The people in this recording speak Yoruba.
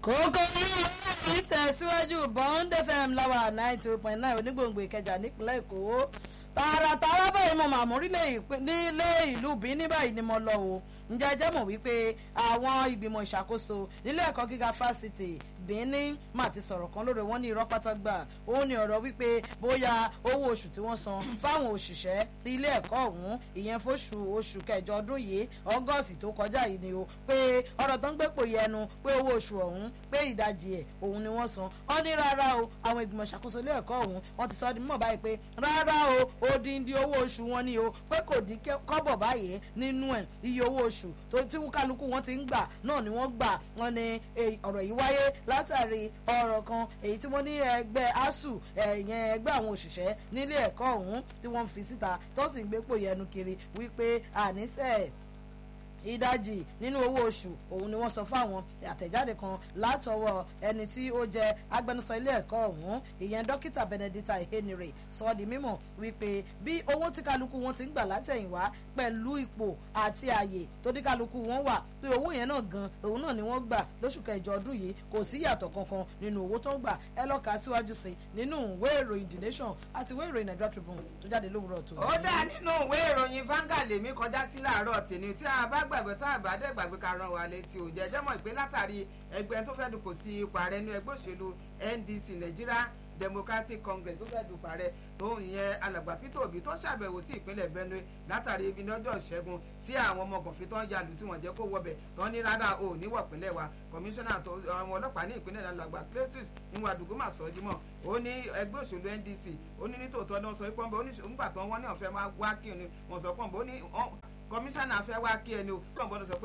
kókó ní tẹ̀síwájú bond fm láwa nine two point nine onígbòǹgbò ìkẹjà nípínlẹ̀ èkó tààràtààrà báyìí mo màmú nílé ìlú Benin báyìí ni mo lọ o ǹjẹ́ ẹ jẹ́ mọ̀ wípé àwọn ìgbìmọ̀ ìṣàkóso nílé ẹ̀kọ́ gíga fásitì Benin mà ti sọ̀rọ̀ kan lórí wọn ní irọ́ pátágbà ó ní ọ̀rọ̀ wípé bóyá owó oṣù tí wọ́n san fáwọn òṣìṣẹ́ ilé ẹ̀kọ́ ọ̀hún ìyẹn fóṣù oṣù kẹjọ ọdún yìí ọgọ́sì tó kọjá yìí ni o pé ọ̀rọ̀ tó ń gbé pò yẹnu pé owó oṣù ọ̀hún pé ìdajì ẹ̀ òun ni wọ́n san ó ní rárá o àwọn ìgbìmọ̀ ìṣàkóso ilé ẹ̀kọ́ ọ̀hún wọ́n ti sọ ọ́ di mímọ̀ báyìí pé rárá o odindi owó oṣù wọn ni o pé kò dín kọ́bọ̀ báyìí nínú ẹ̀ iye owó oṣù tó tí kálukú wọn ti ń gbà náà ni wọ́n gbà wọ́n ní ọ̀rọ̀ yìí wáyé látàrí ọ̀rọ̀ kan èyí tí wọ́n ní ẹgbẹ́ asuu ẹ̀yẹn ẹgbẹ́ àwọn òṣìṣẹ́ nílé ẹ̀kọ́ ọ̀hún tí wọ́n fi síta tó sì ń gbépò yẹnu kiri wípé àníṣe ìdajì nínú owó oṣù òun ni wọ́n sọ fáwọn àtẹ̀jáde kan látọwọ́ ẹni tí ó jẹ́ agbẹnusọ ilé ẹ̀kọ́ ọ̀hún ìyẹn dókítà Benedicta Ehenire sọ di mímọ̀ wípé bí owó tí kálukú wọn ti ń gbà látẹ̀yìnwá pẹ̀lú ipò àti àyè tó ní kálukú wọn wà pé owó yẹn náà gan òun náà ni wọ́n gbà lóṣù kẹjọ ọdún yìí kò sí yàtọ̀ kankan nínú owó tó ń gbà ẹ lọ kà á síwájú sí nínú ìwé ìròyìn The Nation àti ìwé ìròyìn Nigeria Tribune tó jáde lówùrọ̀ tó. ó dá nínú ìwé ìròyìn Vanguard lèmi kọjá sí láàárọ̀ tèmi tí a bá gbàgbé tá a bá dẹ́ gbàgbé ká rán wa létí ò jẹ́jẹ́ mọ̀ pé látàrí ẹgbẹ́ tó fẹ́ dùnkò sí ipò ààrẹ ní ẹgbẹ́ òṣèlú NDC Nigeria Democratic Congress tó fẹ́ dùnkò ààrẹ tó ń yẹn alàgbà Peter Obi tó ṣàbẹ̀wò sí ìpínlẹ̀ Benue látàrí ibi lọ́jọ́ ìṣẹ́gun tí àwọn ọmọ gànfin tó ń yalù tí wọ́n jẹ́ kó wọbẹ̀ tó ní rárá o níwọ̀ ìpínlẹ̀ wa kọmíṣánná àwọn ọlọ́pàá ní ìpínlẹ̀ alàgbà Cletus níwọ̀n àdúgbò mà sọ jímọ̀ ó ní ẹgbẹ́ òṣèlú NDC ó ní nítòótọ́ ní wọ́n sọ pé pọ́ńbẹ́ ó ní nígbà tó wọ́n ní ọ̀fẹ́ wá kí ni wọ́n sọ pọ́ńbẹ́ ó ní kọmíṣánná fẹ́ wá kí ẹni o tó ń gbọ́dọ̀ sọ pé